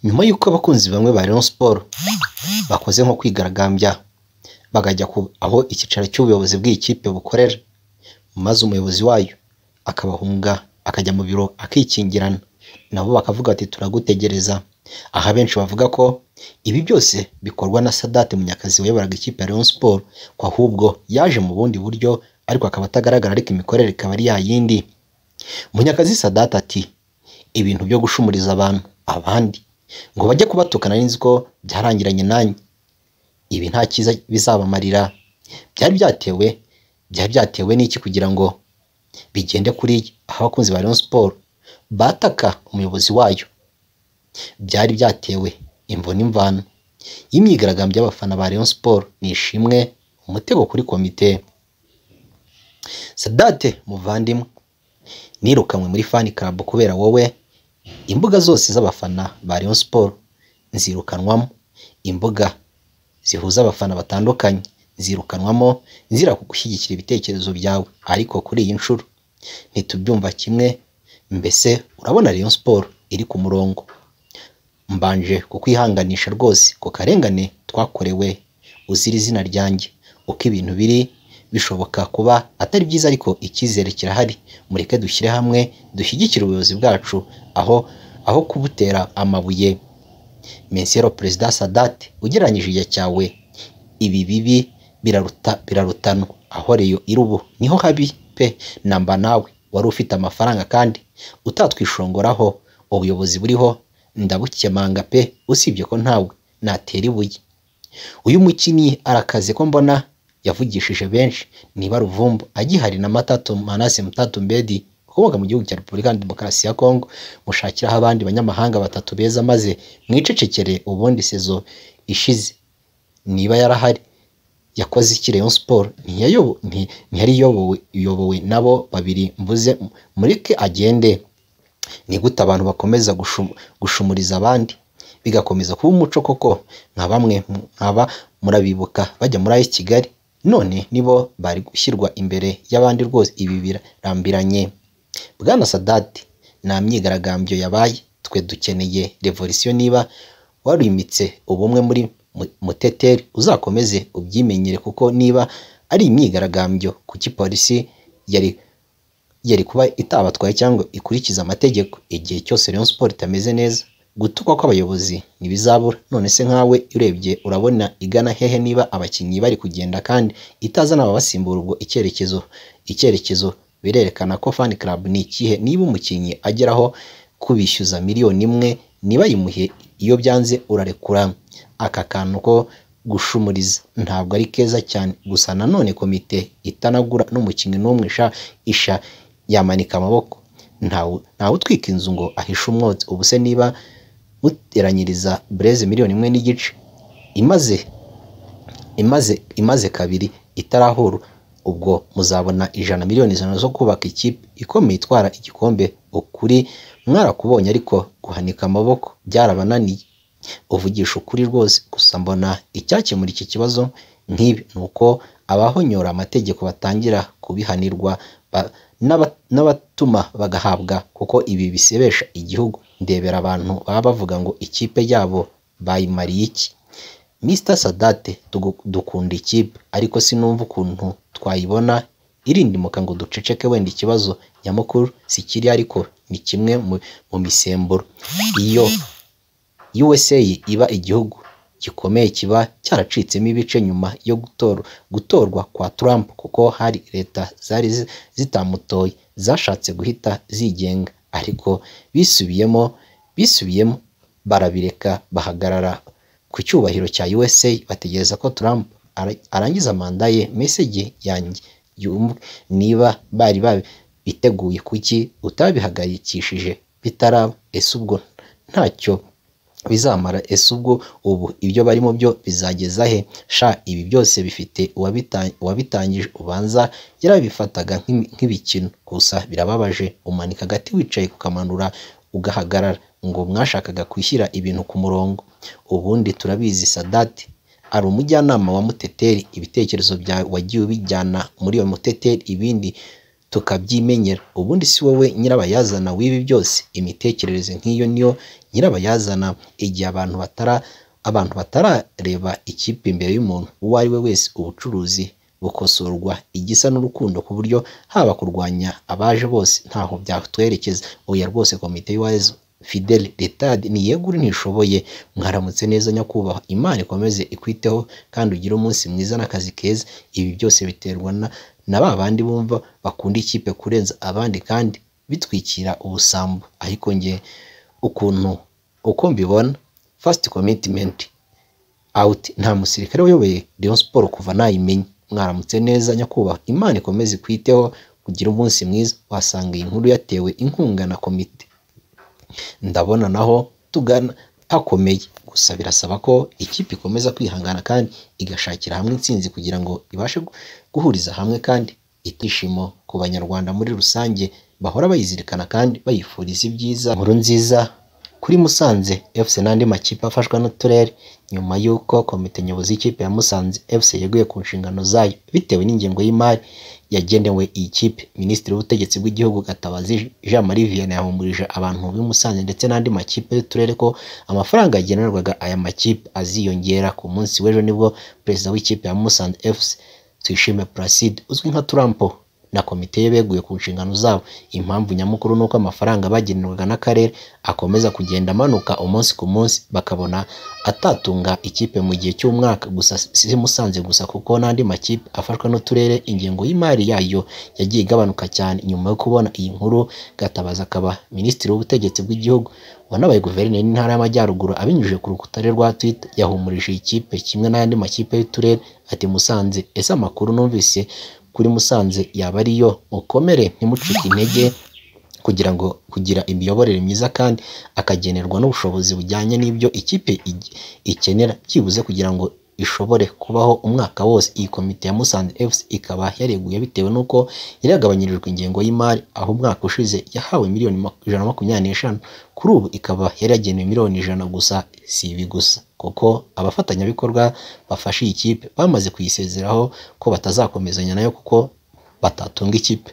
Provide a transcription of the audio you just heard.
nyuma y'uko abakunzi bamwe ba Rayon Sports bakoze nko kwigaragambya bakajya aho icyicaro cy'ubuyobozi bw'ikipe bukorera maze umuyobozi wayo akabahunga akajya mu biro akikingirana nabo bakavuga bati turagutegereza aha benshi bavuga ko ibi byose bikorwa na Sadate Munyakazi wayoboraga ikipe ya Rayon Sports ko ahubwo yaje mu bundi buryo ariko akaba atagaragara ariko imikorere ikaba ari yayindi Munyakazi Sadate ati ibintu byo gushumuriza abantu abandi ngo bajye kubatukana nzi ko byarangiranye nanjye ibi nta cyiza bizabamarira byari byatewe byari byatewe n'iki kugira ngo bigende kuri aho abakunzi ba Rayon Sports bataka umuyobozi wayo byari byatewe imvo n'imvano y'imyigaragambyo y'abafana ba Rayon Sports ni ishimwe umutego kuri komite Sadate muvandimwe nirukanwe muri fan club kubera wowe imbuga zose z'abafana ba Rayon Sports nzirukanwamo imbuga zihuza abafana batandukanye nzirukanwamo nzira kugushyigikira ibitekerezo byawe ariko kuri iyi nshuro ntitubyumva kimwe mbese urabona Rayon Sports iri ku murongo mbanje kukwihanganisha rwose ku karengane twakorewe uzira izina ryanjye uko ibintu biri bishoboka kuba atari byiza ariko icyizere kirahari mureke dushyire hamwe dushyigikire ubuyobozi bwacu aho aho kubutera amabuye Mensero Perezida Sadate ugereranyije igihe cyawe ibi bibi biraruta birarutanwa aho reyo iri ubu niho habi pe namba nawe wari ufite amafaranga kandi utatwishongoraho ubuyobozi buriho ndabukemanga pe usibye ko ntawe natera ibuye uyu mukinnyi arakaze ko mbona yavugishije benshi niba ruvumbu agihari na matatu manase mutatu mbedi ukomoka mu gihugu cya repubulika ya demokarasi ya kongo mushakiraho abandi banyamahanga batatu beza maze mwicecekere ubundi sezo ishize niba yarahari yakoze iki Rayon Sports ntiyayobo- nti- ntiyari iyobowe iyobowe nabo babiri mvuze mureke agende ni gute abantu bakomeza gushu- gushumuriza abandi bigakomeza kuba umuco koko nka bamwe mu- nkaba murabibuka bajya muri ay'i kigali none nibo bari gushyirwa imbere y'abandi rwose ibi birambiranye bwana sadati nta myigaragambyo yabaye twe dukeneye revolisiyo niba warumitse ubumwe muri mu- muteteri uzakomeze ubyimenyere kuko niba ari imyigaragambyo kuki polisi yari yari kuba itabatwaye cyangwa ikurikiza amategeko igihe cyose Rayon Sports itameze neza gutukwa kw'abayobozi ntibizabura none se nkawe urebye urabona igana hehe niba abakinnyi bari kugenda kandi itazana ababasimbura ubwo icyerekezo icyerekezo birerekana ko fan club ni ikihe niba umukinnyi ageraho kubishyuza miliyoni imwe ntibayimuhe iyo byanze urarekura aka kantu ko gushumuriza ntabwo ari keza cyane gusa nanone komite itanagura n'umukinnyi n'umwe isha isha yamanika amaboko ntawe ntawe utwika inzu ngo ahishe umwotsi ubu se niba muteranyiriza bureze miliyoni imwe n'igice imaze imaze imaze kabiri itarahura ubwo muzabona ijana miliyoni ijana zo kubaka ikipe ikomeye itwara igikombe ukuri mwarakubonye ariko guhanika amaboko byarabananiye uvugisha ukuri rwose gusa mbona icyakemura iki kibazo nk'ibi ni uko abahonyora amategeko batangira kubihanirwa ba- n'aba- n'abatuma bagahabwa kuko ibi bisebesha igihugu ndebera abantu baba bavuga ngo ikipe yabo bayimariye iki Mr Sadate tugu- dukunda ikipe ariko sinumva ukuntu twayibona irindimuka ngo duceceke wenda ikibazo nyamukuru si kiri ariko ni kimwe mu- mu misemburo iyo USA iba igihugu gikomeye kiba cyaracitsemo ibice nyuma yo gutor- gutorwa kwa Trump kuko hari leta zari zi- zitamutoye zashatse guhita zigenga ariko bisubiyemo bisubiyemo barabireka bahagarara ku cyubahiro cya USA bategereza ko Trump ara- arangiza manda ye message yanjye yumve niba bari babiteguye kuki utabihagayikishije bitaraba ese ubwo ntacyo bizamara ese ubwo ubu ibyo barimo byo bizageza he sha ibi byose bifite uwabita- uwabitangije ubanza yarabifataga nk'imi- nk'ibikino gusa birababaje umanika agati wicaye kukamanura ugahagarara ngo mwashakaga kwishyira ibintu ku murongo ubundi turabizi sadati ari umujyanama wa muteteri ibitekerezo byawe wagiye ubijyana muri iyo muteteri ibindi tukabyimenyera ubundi si wowe nyirabayazana w'ibi byose imitekerereze nk'iyo niyo nyirabayazana igihe abantu batara abantu batarareba ikipe imbere y'umuntu uwo ari we wese ubucuruzi bukosorwa igisa n'urukundo ku buryo haba kurwanya abaje bose ntaho byatwerekeza oya rwose komite y'uwayezu fideli retadi niyegure ntishoboye mwaramutse neza nyakubahwa imana ikomeze ikwiteho kandi ugire umunsi mwiza n'akazi keza ibi byose biterwa na na ba bandi bumva bakunda ikipe kurenza abandi kandi bitwikira ubusambo ariko nge ukuntu uko mbibona fasiti komitimenti awuti nta musirikare uyoboye Rayon siporo kuva nayimenya mwaramutse neza nyakubahwa imana ikomeze ikwiteho kugira umunsi mwiza wasanga iyi nkuru yatewe inkunga na komite ndabona naho tugana hakomeye gusa birasaba ko ikipe ikomeza kwihangana kandi igashakira hamwe intsinzi kugira ngo ibashe gu- guhuriza hamwe kandi ibyishimo ku banyarwanda muri rusange bahora bayizirikana kandi bayifuriza ibyiza nkuru nziza kuri Musanze FC n'andi makipe afashwa n'uturere nyuma y'uko komite nyobozi y'ikipe ya Musanze FC yeguye ku nshingano zayo bitewe n'ingengo y'imari yagenewe iyi kipe minisitiri w'ubutegetsi bw'igihugu gatabazi jean marie vianney yahumurije abantu b'i musanze ndetse n'andi makipe y'uturere ko amafaranga yagenerwaga aya makipe aziyongera ku munsi w'ejo nibwo perezida w'ikipe ya musanze fc tuyishime placide uzwi nka turampo na komite ye beguye ku nshingano zabo impamvu nyamukuru ni uko amafaranga bagenerwaga n'akarere akomeza kugenda amanuka umunsi ku munsi bakabona atatunga ikipe mu gihe cy'umwaka gusa si musanze gusa kuko n'andi makipe afashwa n'uturere ingengo y'imari yayo yagiye igabanuka cyane nyuma yo kubona iyi nkuru gatabaza akaba minisitiri w'ubutegetsi bw'igihugu wanabaye guverineri w'intara y'amajyaruguru abinyujije ku rukuta rwe rwa twita yahumurije iyi kipe kimwe n'ayandi makipe y'uturere ati musanze ese amakuru numvise kuri musanze yaba ariyo mukomere ntimucike intege kugira ngo kugira imiyoborere myiza kandi akagenerwa n'ubushobozi bujyanye n'ibyo ikipe ig- ikenera byibuze kugira ngo ishobore kubaho umwaka wose iyi komite ya Musanze FC ikaba yareguye bitewe n'uko yari yagabanyirijwe ingengo y'imari aho umwaka ushize yahawe miliyoni mak- ijana na makumyabiri n'eshanu kuri ubu ikaba yari yagenewe miliyoni ijana gusa si ibi gusa kuko abafatanyabikorwa bafashe iyi kipe bamaze kuyisezeraho ko batazakomezanya nayo kuko batatunga ikipe